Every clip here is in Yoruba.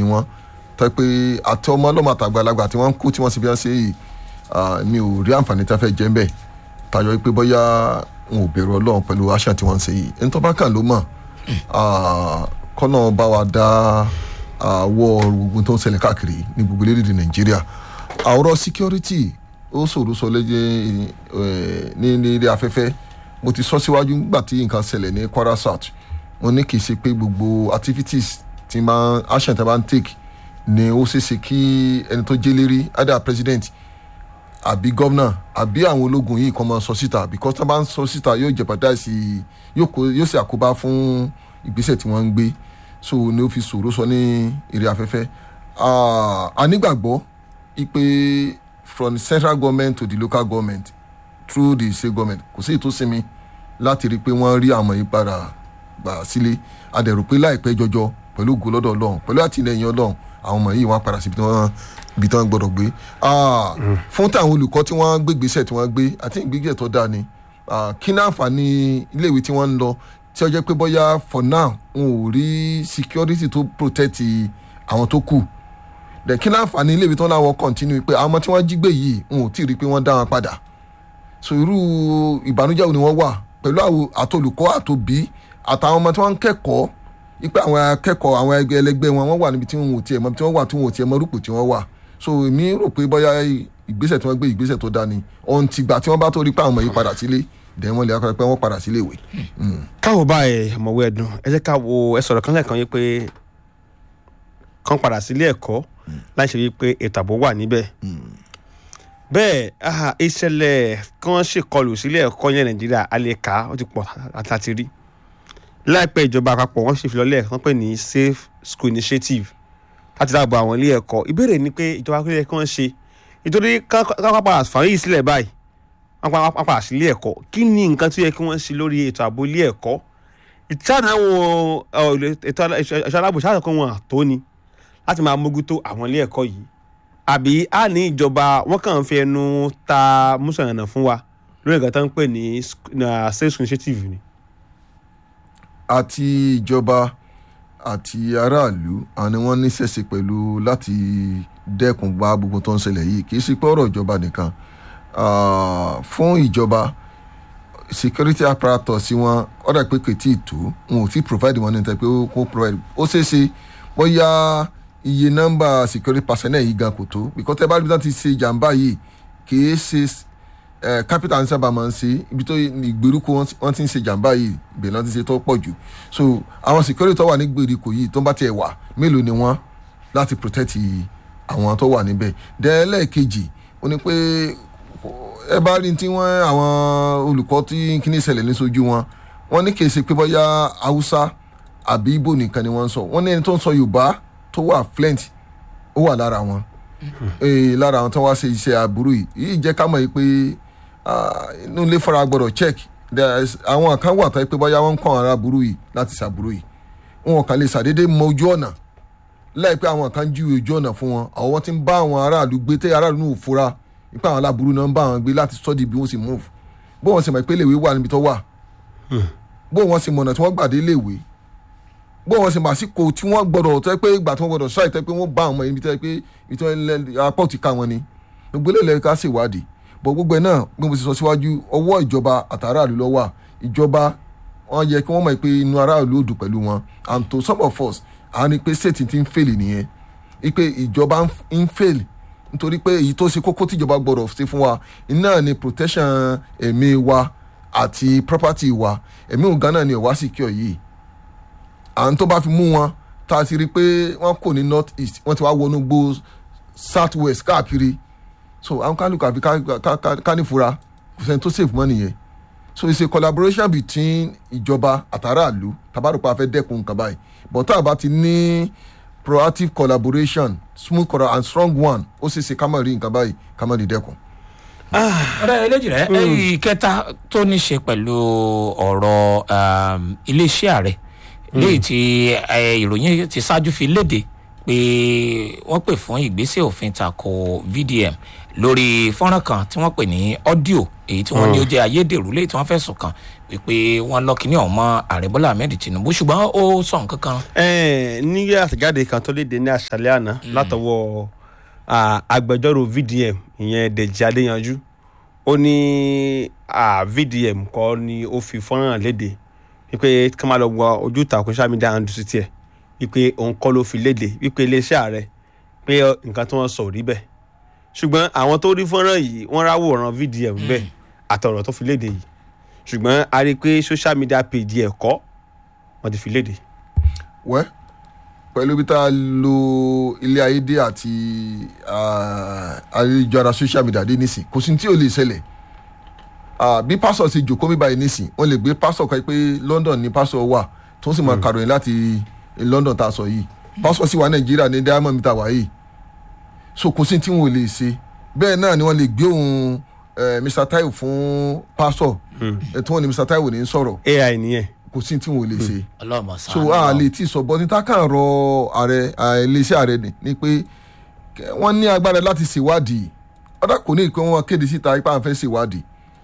wọ́n tẹ́ pé àti ọmọ ọlọ́mọ àtàgbàlagbà tí wọ́n ń kú tí wọ́n sì fi hàn sí yìí ah, mi ò rí àǹfààní tí wọ́n fẹ́ jẹ́ ń bẹ̀ tayọ pé bóyá wọn ò bẹ̀rù ọlọ́run pẹ̀lú àṣà tí wọ́n ń ṣe yìí ẹni tó bá kàn ló mọ̀ ah, kọ́nà bá wa dá àwọ̀ gbogbo tó ń ṣẹlẹ̀ káàkiri ní gbogbo orílẹ̀-èdè nàìjíríà àwòrán security ó ṣòro sọ lẹ́jẹ̀ ní ní ilé afẹ́fẹ́ mo ti sọ síwájú nígbà tí nǹkan ṣẹlẹ̀ ní kwara south mo ní kì í ṣe pé gbogbo activities ti máa action tí a bá ń take ni ó ṣeéṣe kí ẹni tó jẹ́ lérí either president àbí gómìnà àbí àwọn ológun yìí kan máa sọ síta because tí wọ́n bá ń sọ síta yóò jeopardize yóò kó yóò ṣe àkóbá fún ìgbésẹ̀ tí wọ́n ń gbé so ni ó fi ṣòro sọ ní eré afẹ́fẹ́ Ah, a nígbàgbọ́ ipe from the central government to the local government through the state government kò sí ètò sinmi láti rí i pé wọ́n rí àwọn yìí padà gbà sílé a dẹ̀ rò pé láìpẹ́ jọjọ pẹ̀lú ògo lọ́dọ̀ ọlọ́run pẹ̀lú àtìlẹyìn ọlọ́run àwọn ọmọ yìí wọ́n á padà síbi tí wọ́n ibi tí wọ́n gbọ́dọ̀ gbé Ah, fún táwọn olùkọ́ tí wọ́n gbé gbèsè tí wọ́n gbé àti ìgbésẹ̀ tó dáa ni Ah, kí ní àǹfààní iléèwé tí wọ́n ń lọ tí ó jẹ́ pé bóyá for now wọn ò rí security tó protect àwọn tó kù dẹ̀ kí ní àǹfààní iléèwé tó láwọn continue pé àwọn ọmọ tí wọ́n jí gbé yìí wọn ò tí ì rí i pé wọ́n dá wọn padà so irú ìbànújẹ́ wo ni wọ́n wà pẹ̀lú àwọn àtolùkọ́ àtòbí àtàwọn ọmọ tí wọ́n ń kẹ́kọ̀ọ́ ipe àwọn akẹ́kọ̀ọ́ àwọn ẹgbẹ́ ẹlẹgbẹ́ wọn wọ́n wà níbi tí wọn ò tiẹ̀ mọ tí wọ́n wà tí wọn ò tiẹ̀ mọ rúpò tí wọ́n wà so èmi rò pé bóyá ìgbésẹ̀ tí wọ́n gbé ìgbésẹ̀ tó dáa ni ọ̀hún ti gbà tí wọ́n bá tó rí pé àwọn ọmọ yìí padà sílé dẹ̀ wọ́n lè akọ̀rẹ́ pé wọ́n padà sílé ìwé. káwo báyìí ọmọwé ẹdùn ẹ jẹ́ ká wo ẹ sọ̀rọ̀ kan lẹ́ẹ̀kan yìí pé kán padà sílé ẹ̀kọ́ láì ṣe wípé ètò ààbò wà níbẹ̀ bẹ́ẹ̀ ah, ìṣẹ̀lẹ̀ kan ṣèkọlù sílé ẹ̀kọ́ yẹn nàìjíríà alẹ́ka ó ti pọ̀ àtàtì rí láìpẹ́ ìjọba àpapọ̀ wọ́n ṣèfilọ́lẹ̀ wọ́n pè ní safe school initiative láti dáàbò àwọn ilé ẹ̀kọ́ ìbéèrè ni pé ìjọba kílẹ̀ kí wọ́n ṣe nítorí káwọn padà fàáyé yìí sílẹ̀ báyìí wọ́n pa- wọ́n padà sí ilé ẹ̀kọ́ kí ni nǹkan tó yẹ kí wọ́n ṣe lórí ètò ààbò ilé ẹ̀kọ́ ìtàn àwọn ọ̀, ètò ẹ̀ṣọ́ aláàbò ṣáà kọ́ wọn tó ni láti máa mójútó àwọn ilé ẹ̀kọ́ yìí àbí a ní ìjọba wọn kàn ń fi ẹnu ta mùsàlùmí fún wa lórí nǹkan tó ń pè ní sc- na safe school initiative ni. àti ìjọba àti aráàlú àwọn ni wọ́n ní sẹ̀sẹ̀ pẹ̀lú láti dẹ́kun bá gbogbo tó ń ṣẹlẹ̀ yìí kì í sí pé ọ̀rọ̀ ìjọba nìkan Ah, fún ìjọba security apparatus sí wọn ọ̀dà pé kò tí ì tó wọn ò tí ì provide wọn ní ìtẹ́ pé ó kó provide ó ṣeé ṣe bóyá iye nọ́mbà security personnel yìí gan kò tó because tẹ́ bá rí bí wọ́n ti ṣe jàǹbá yìí kì í ṣe ẹ capital ní sábà máa ń ṣe ibi tó ìgbèríko wọn wọn ti ń ṣe jàǹbá yìí ìbẹ̀rẹ̀ náà ti ṣe tó pọ̀ jù so àwọn security tó wà ní gbèríko yìí tó bá tiẹ̀ wà mélòó ni wọ́n láti protect àwọn tó wà níbẹ̀ dẹ́ẹ́lẹ́ẹ̀kejì ó ní pé ẹ bá rí tí wọ́n àwọn olùkọ́ tí kíní ìṣẹ̀lẹ̀ ní sojú wọn wọ́n ní kì í ṣe pé bóyá haúsá àbí ibo nìkan ni wọ́n ń sọ wọ́n ní ẹni tó ń sọ yorùbá tó wà fluent ó wà lára wọn ee lára àwọn tó wá ṣe iṣẹ́ aburú yìí yìí jẹ́ ká mọ̀ yìí pé ah, inú ilé fara gbọ́dọ̀ check There is- àwọn kan wà tó yẹ pé bóyá wọ́n ń kọ́ ara aburú yìí láti ṣàbúrú yìí wọn kàn lè ṣàdédé mọ ojú ọ̀nà láìpẹ́ àwọn kan jú ojú ọ̀nà fún wọn àwọn tí ń bá àwọn aráàlú gbé tẹ́ aráàlú náà ò fura nípa àwọn aláburú náà ń bá àwọn gbé láti study bí wọ́n sì move bó wọn sì mọ̀ pé léèwé wà níbi tó wà bó wọn sì mọ̀nà tí wọ́n gbàdé léèwé bó wọn sì mọ̀ àsìkò tí wọ́n gbọ́dọ̀ tẹ́ pé ìgbà tí wọ́n gbọ́dọ̀ ṣáì tẹ́ pé wọ́n bá àwọn ọmọ yẹn níbi tẹ́ pé ibi tí wọ́n lẹ́ apá òtí ká wọn ni gbogbo ilé ìlẹ̀ ká ṣèwádìí bọ̀ gbogbo ẹ̀ náà bí mo ti sọ síwájú ọwọ́ ìjọba àtàràlú ló wà ìjọba wọn yẹ kí wọ́n mọ̀ pé inú aráàlú ò dùn pẹ̀lú wọn and to some of us àwọn ni pé state ti ń fail nìyẹn ipe ìjọba ń- ń fail nítorí pé èyí tó ṣe kókó tíjọba gbọdọ̀ ṣe fún wa iná ni protection ẹ̀mí wa àti property wa ẹ̀mí ògán náà ni ọ̀wá secure yìí à ń tó bá fi mú wọn tá a ti rí i pé wọ́n kò ní north east wọ́n ti wá wọnú gbó south west káàkiri so àwọn kálukú àfi ká- ká- ká- ká nífura kò sẹ́ni tó save money yẹn so it's a collaboration between ìjọba àtàràlú tabarupa fẹ́ dẹ́kun nǹkan báyìí but tá a bá ti ní proactive collaboration smooth colla and strong one ó ṣeé ṣe ká má rí nǹkan báyìí ká má rí dẹ́kun. ọ̀rẹ́ eléjì rẹ̀ ẹ̀yìn kẹta tó ní ṣe pẹ̀lú ọ̀rọ̀ um, iléeṣẹ́ ààrẹ léyìí tí eh, ìròyìn ti ṣáájú fi léde pé wọ́n pè fún ìgbésẹ̀ òfin tako vdm lórí fọ́nrán kan tí wọ́n pè ní ọ́díò èyí tí wọ́n ní ó jẹ́ ayédèrú léyìí tí wọ́n fẹ̀sùn kàn wípé wọ́n lọ kíní ọ̀hún mọ́ ààrẹ bọ́lá ahmed tinubu ṣùgbọ́n ó sọ nǹkan kan Ẹ̀ẹ́n, ní àtẹ̀jáde kan tó léde ní àṣálẹ́ àná látọwọ́ à, agbẹjọ́rò vdm ìyẹn dèjì adéyanjú ó ní à, vdm kọ́ ni ó fi fọ́nrán léde wípé kí wọ́n máa lọ wọ ojú ìtàkùn social media handle sí tiẹ̀ wípé òun kọ́ ló fi léde wípé iléeṣẹ́ ààrẹ pé nǹkan tí wọ́n sọ ò rí bẹ́ẹ̀ ṣùgbọ́n àwọn tó rí fọ́nrán yìí wọ́n ráwòrán vdm bẹ́ẹ̀ àtọ̀rọ̀ tó fi léde yìí ṣùgbọ́n a rí i pé social media page ẹ̀ kọ́ wọ́n ti fi léde. wẹ́ pẹ̀lú bí tá a lo ilé ayé dé àti ah, ayélujára social media dé nísìn kò sí ní tí ò lè ṣẹlẹ̀ Ah, bí pásọ̀ ti jòkó mi báyìí nísìn wọ́n lè gbé pásọ̀ kan pé London ni pásọ̀ wà tó sì máa kàròyìn láti London tá a sọ yìí pásọ̀ sì wà Nàìjíríà ní diamond mita wà yìí so kò sí ní tí wọn ò lè ṣe bẹ́ẹ̀ náà ni wọ́n lè gbé òun eh, Mr Taiwo fún pásọ̀ ẹ̀ tí wọ́n ní Mr Taiwo ní sọ̀rọ̀ ai nìyẹn. kò sí ní tí wọn ò lè ṣe ọlọ́mọ sàn so a lè ti sọ bọ́ níta kàn rọ ààrẹ à, iléeṣẹ́ ààrẹ ni ni pé kẹ- wọ́n ní agbára láti ṣèwádìí ọ̀dà kò ní ìpín wọn kéde síta ipá àfẹ́ ṣèwádìí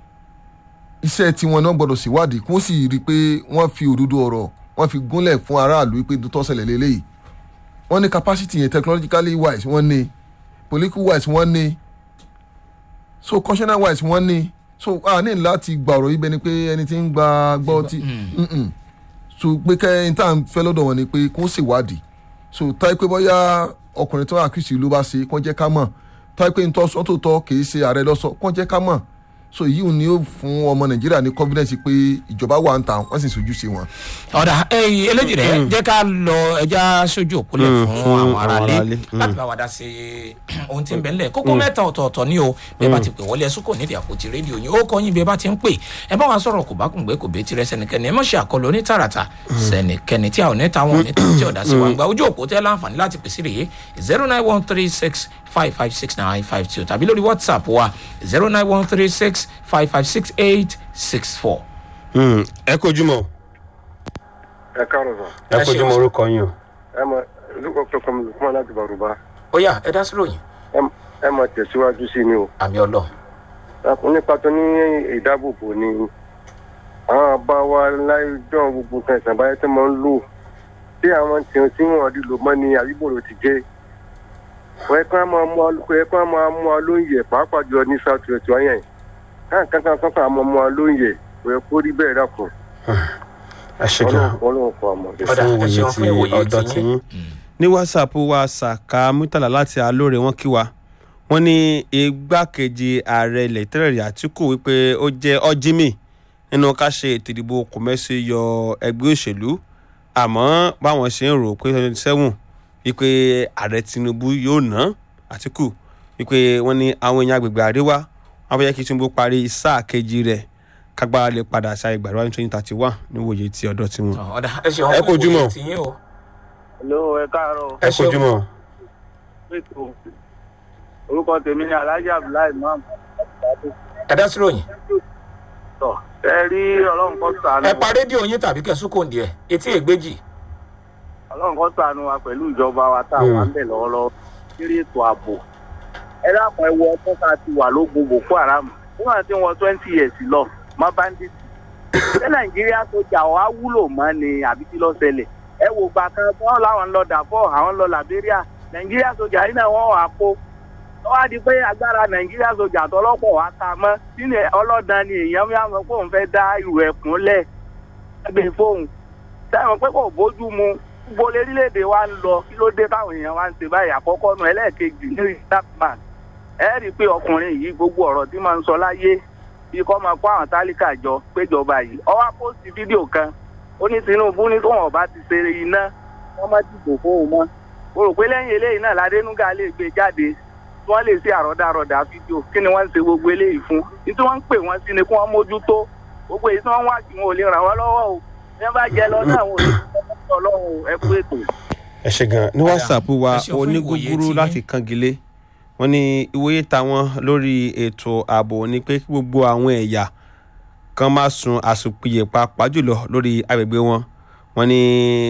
iṣẹ́ tiwọn náà gbọ́dọ̀ ṣèwádìí kó sì rí i pé wọ́n fi òdodo ọ̀rọ̀ wọ́n fi gúnlẹ̀ fún aráàlú pé tó ṣẹlẹ̀ lélẹ́yìí wọ́n ní capacity yẹn technologically wise wọ́n ní political wise wọ́n ní so constitutional wise wọ́n ní so a ní láti gba ọ̀rọ̀ yìí bẹ́ni pé ẹni tí ń gba gbọ́ tí Mm-mm so pé kẹ́hìn tá à ń fẹ́ lọ́dọ̀ wọn ni pé kó ṣèwádìí so táyé pé bóyá ọkùnrin tó wà kìsì ló bá ṣe kó jẹ́ ká mọ̀ táyé pé ntọ́ sọ́tò tọ́ kì í ṣe ààrẹ lọ́sọ kó jẹ́ ká mọ̀ so yìí ni ó fún ọmọ nàìjíríà ní confidence pé ìjọba wà ń ta wọ́n sì sojú sí wọn. ọ̀dà ẹ̀yìn eléjì rẹ̀ jẹ́ ká lọ ẹja sójú òpólẹ̀ Mm, fún fún àwọn àwọn aráalé aráalé, mm. láti bá wa dá sí ohun tí ń bẹ ńlẹ̀ kókó mẹ́ta ọ̀tọ̀ọ̀tọ̀ ni o bẹ́ẹ̀ bá ti pè wọlé ẹ̀sùn kò nídìí àpótí rédíò yín ó kọ́ yín bí ẹ bá ti ń pè ẹ bá wa sọ̀rọ̀ kò bá kùn gbé kò bẹ́ẹ̀ tirẹ̀ sẹ́nikẹ́ni ẹ mọ̀ ṣe àkọlù onítàràtà sẹ́nikẹ́ni tí a ò ní ta wọn ò ní ta tí ọ̀dà sí wa ń gba ojú òpó tẹ́ láǹfààní láti pèsè rèé zero nine one three six five five six nine five two tàbí lórí whatsapp wa zero nine one three six five five six eight six four. Mm, ẹ kojú mọ́ ẹ káàárọ̀ sọ ẹ Ẹ kojú ṣeun mọ́ sir. orúkọ yín o. ẹ mọ lukọ tó kọmi lukuma láti Bàrùbá ó yá ẹ dá sí ròyìn ẹ mọ- ẹ mọ tẹ̀síwájú sí ni o àmì ọlọ́run. Ẹkùn nípa tó ní ìdáàbòbò ni àwọn bá wa láyé dán gbogbo nǹkan ìsànbáyé tó máa ń lò tí àwọn tí tí wọn rí lò mọ́ ni àyíbòrò ti jẹ́ wọ́n ẹ kàn máa mú ọ kò ẹ kàn máa mú ọ lóúnjẹ pàápàá jùlọ ní south west wáyà yìí káà kankan kankan àmọ́ mú ọ lóúnjẹ kò yẹ kó rí bẹ́ẹ̀ dàkún ẹ ṣe gan ọlọ́run ọlọ́run kọ àmọ́ bẹ́ẹ̀. Ọ̀dà, fún ẹ ìwòye ṣeun ti fún ìwòye ọ̀dọ̀ tiyín. tí yín. ní whatsapp wa saka murtala láti alóore wọn kí wa wọn ní igbákejì ààrẹ ilẹ̀ tẹ́lẹ̀rí àtìkù wípé ó jẹ́ ọ́jímì nínú ká ṣe ètò ìdìbò kòmẹ́sì yọ ẹgbẹ́ òṣèlú àmọ́ báwọn ṣe ń rò pé twenty seven wípé ààrẹ tinubu yóò ná àtìkù wípé wọ́n ní àwọn èèyàn agbègbè àríwá wọn fẹ́ kí tinubu parí sáà kejì rẹ̀ kágbára lè padà ṣe àìgbàdo ní twenty thirty one níwòye ti ọ̀dọ̀ tiwọn. ọ̀dà ẹ ṣeun Ẹ fún kojú ìwòye mọ́. tiyín o. Hello, ẹ káàárọ̀. ẹ ṣeun. mọ́. Ètò orúkọ tèmi ni Alhaji Abdullahi Imam. ẹ dá sí ròyìn. Tọ̀ ẹ rí ọlọ́run kọ́ sànù. ẹ pa rédíò yín tàbí kẹsùn kò ní ẹ etí ègbèjì. Ọlọ́run kọ́ sànù wa pẹ̀lú ìjọba wa tá a wà ń bẹ̀ lọ́wọ́lọ́wọ́. Kiri ètò ààbò. Ẹ dákun ẹ wo ọdún ká ti wà lógun Boko Haram. Nígbà tí wọ́n twenty years lọ, má bandit. Ṣé Nàìjíríà sójà wa wúlò mọ́ ni àbí kí ló ṣẹlẹ̀? Ẹ wo gbà kan tí wọ́n láwọn ń lọ Darfur, àwọn ń lọ Liberia. Nàìjíríà sójà yìí náà wọ́n wà kó ó wá di pé agbára nàìjíríà sójà tọlọ́pọ̀ wá ta mọ́ sínú ọlọ́dàn ni èèyàn mi àwọn pé òun fẹ́ dá ìrù ẹ̀kún lẹ̀ ẹgbẹ́ fóun sẹ́wọ̀n pé kò bójú mu gbogbo orílẹ̀-èdè wa ń lọ kí ló dé táwọn èèyàn wa ń ṣe báyìí àkọ́kọ́ nu ẹlẹ́ẹ̀kejì ní ìdáàbàn ẹ rí i pé ọkùnrin yìí gbogbo ọ̀rọ̀ tí máa ń sọ láyé bí kò máa kó àwọn tálíkà jọ péjọba yìí ó wá pósìtì fídíò kan ó ní tinubu ní tóun ọba ti ṣe iná wọ́n má dìbò fóun mọ́ mo rò pé lẹ́yìn eléyìí náà ládénúgà lè gbé jáde wọ́n lè ṣe àrọ́dàrọ́dà fídíò kí ni wọ́n ń ṣe gbogbo eléyìí fún ní tí wọ́n ń pè wọ́n sí ni kí wọ́n mójútó gbogbo èyí tí wọ́n wá kí wọn ò lè ràn wọ́n lọ́wọ́ o bí wọ́n bá jẹ lọ náà wọn ò lè ràn wọ́n lọ́wọ́ ẹ kú ètò. ẹ ṣe gan ní Ọ̀dà, whatsapp wa ẹ ṣeun fún ìwòye onígúgúrú tiyín. láti kangilé wọn ní ìwòye táwọn lórí ètò ààbò ni pé kí gbogbo àwọn ẹ̀yà kan máa sun àsùnpìyè pàápàá jùlọ lórí agbègbè wọn wọ́n ní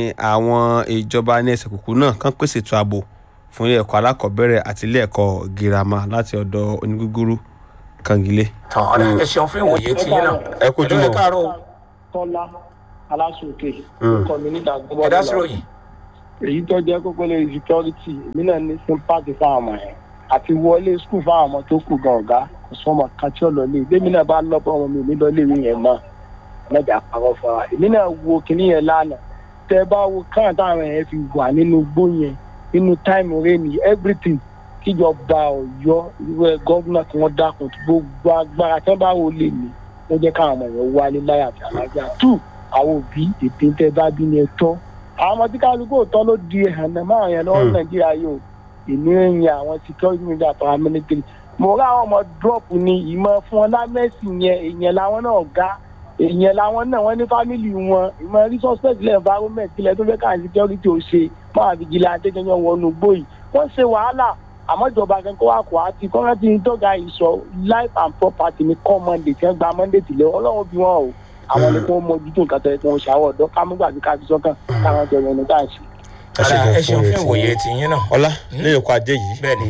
àwọn ìjọba ní ẹsẹ̀ kùkú náà kàn pèsè ètò ààbò fún ilé ẹ̀kọ́ alákọ̀ọ́bẹ̀rẹ̀ àti ilé ẹ̀kọ́ girama láti ọ̀dọ̀ onígúgúrú kangilé. tán ọ̀rẹ́ ẹ ṣeun fún ìwòye tí yín náà Ẹ kú ojúmọ́. ẹ káàárọ̀ o. tọ́lá aláṣọkè Mm. kọ́mínítà ẹ dá sí ròyìn. èyí tó jẹ́ kókó lórí security èmi náà ní sympathy fáwọn ọmọ yẹn àti wọlé school fáwọn ọmọ tó kù gan ọ̀gá kò sọ ọmọ kan tí ó lọ lé ìgbémi náà bá lọ́pọ̀ ọmọ mi ò ní lọ lé ìwé yẹn mọ́ mẹ́jà parọ́ fún wa èmi náà wo kinní yẹn lánàá tẹ bá wo káwọn táwọn yẹn fi wà nínú igbó yẹn nínú time rain everything kíjọba ọ̀yọ́ ìwé gọ́vùnà tí wọ́n dákun tí gbogbo agbára tí wọ́n bá wò lè ní wọ́n jẹ́ káwọn ọmọ yẹn wálé láyà àti àlàáfíà two àwọn òbí ètè tẹ bá bí ní ẹ̀tọ́ àwọn ọmọ tí kálukú òótọ́ ló di ẹ̀hàn náà máa yẹn lọ́wọ́ Hmm. nàìjíríà yóò ìní ẹ̀yìn àwọn security media àtàwọn military mo rá àwọn ọmọ drop ní ìmọ̀ fún wọn lámẹ́sì yẹn èèyàn làwọn náà ga èèyàn làwọn náà wọ́n ní family wọn ìmọ̀ rí suspect lẹ́ environment kílẹ̀ tó fẹ́ káà security ò ṣe máa fi jìlẹ̀ àtẹ́jọ́ wọnú gbòyì wọ́n ṣe wàhálà àmọ́ ìjọba kankan wà kó àti kọ́ńtà ní tọ́ga ìsọ life and property ní kọ́ monday tí wọ́n gba monday tìlẹ̀ ọlọ́run bí wọ́n o àwọn ni kò mójútó nǹkan tó yẹ kí wọ́n ṣàwọ̀ ọ̀dọ́ ká mú gbàgbé ká fi sọ́kàn káwọn jọ yẹn ní ká ṣe. ọ̀rẹ́ ẹ ṣeun fún ìwòye tí yín náà. ọlá lẹ́yìn ọkọ̀ ajé yìí. bẹ́ẹ̀ni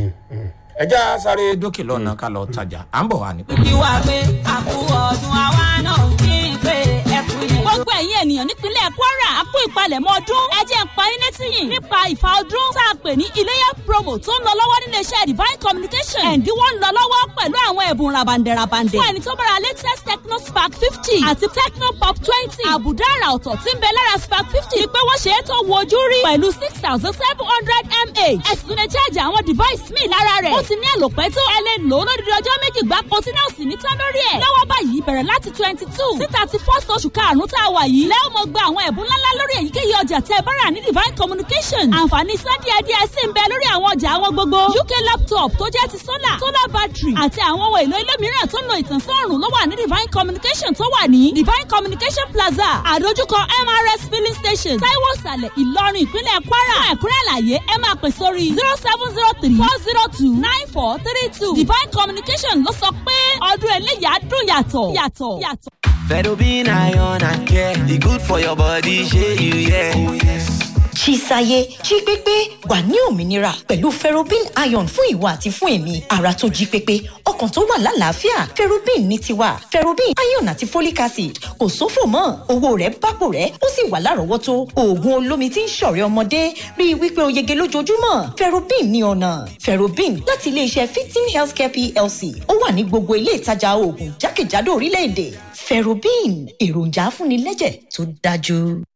ẹ já sáré dókè lọ́nà ká lọ tajà à ń bọ̀ wá ní pẹ́ẹ́lí. ìwà pé àkú ọdún àwa náà kí n pé ẹkú yẹn. gbogbo ẹ̀yin ènìyàn nípínlẹ̀ kwara a kú ìpalẹ̀mọ́ ọdún ẹ jẹ́ n pa yín létí yìí nípa ìfà ọdún tá a pè ní iléyà promo tó ń lọ lọ́wọ́ nílé iṣẹ́ divine communication ẹ̀ǹdínwó ń lọ lọ́wọ́ pẹ̀lú àwọn ẹ̀bùn rabandẹ̀rabandẹ̀ fún ẹni tó bára latest techno spark fifty àti techno pop twenty àbùdá àrà ọ̀tọ̀ tí ń bẹ lára spark fifty ni pé wọ́n ṣe é tó wo ojú rí pẹ̀lú six thousand seven hundred mah ẹ̀sùn lè charge àwọn device míì lára rẹ̀ ó ti ní àlòpẹ́ tó ẹ lè lò ó lódìdí ọjọ́ méjì gbáko tí náà sì ní tán lórí ẹ̀ lọ́wọ́ báyìí bẹ̀rẹ̀ láti twenty two sí thirty first oṣù karùn-ún tá a wà yìí lẹ́wọ̀n mọ̀ gba àwọn ẹ̀bùn ńláńlá lórí èyíkéyìí ọjà tẹ́ ẹ bá rà ní divine communication àǹfààní san díẹ̀ díẹ̀ sì ń bẹ lórí àwọn ọjà àwọn gbogbo uk laptop tó jẹ́ ti solar solar battery àti àwọn ohun èlò ilé mìíràn tó ń lo ìtànsán ọ̀rùn ló wà ní divine communication tó wà ní divine communication plaza àdójúkọ mrs filling station taiwo sàlẹ̀ ìlọrin ìpínlẹ̀ kwara fún ẹ̀kúnrẹ́ àlàyé ẹ máa pè sórí zero seven zero three four zero two nine four three two divine communication ló sọ pé ọdún eléyàá dùn yàtọ̀ yàtọ̀ yàtọ̀. Fedobin iron and care. E good for your body, shey you yeah. Oh, yes. Chisaye jí pépé wà ní òmìnira pẹ̀lú ferrobin iron fún ìwà àti fún èmi ara tó jí pépé ọkàn tó wà lálàáfíà ferrobin ní tiwa ferrobin iron àti folic acid kò sófò mọ́ owó rẹ̀ bápò rẹ̀ ó sì wà lárọ̀ọ́wọ́tó oògùn olómi tí ń ṣọ̀rẹ́ ọmọdé rí i wípé o yege lójoojúmọ́ ferrobin ní ọ̀nà ferrobin láti iléeṣẹ́ fifteen healthcare plc ó wà ní gbogbo ilé ìtajà oògùn jákèjádò orílẹ̀-èdè ferrobin èròjà afúnilẹ́jẹ̀ tó dájú.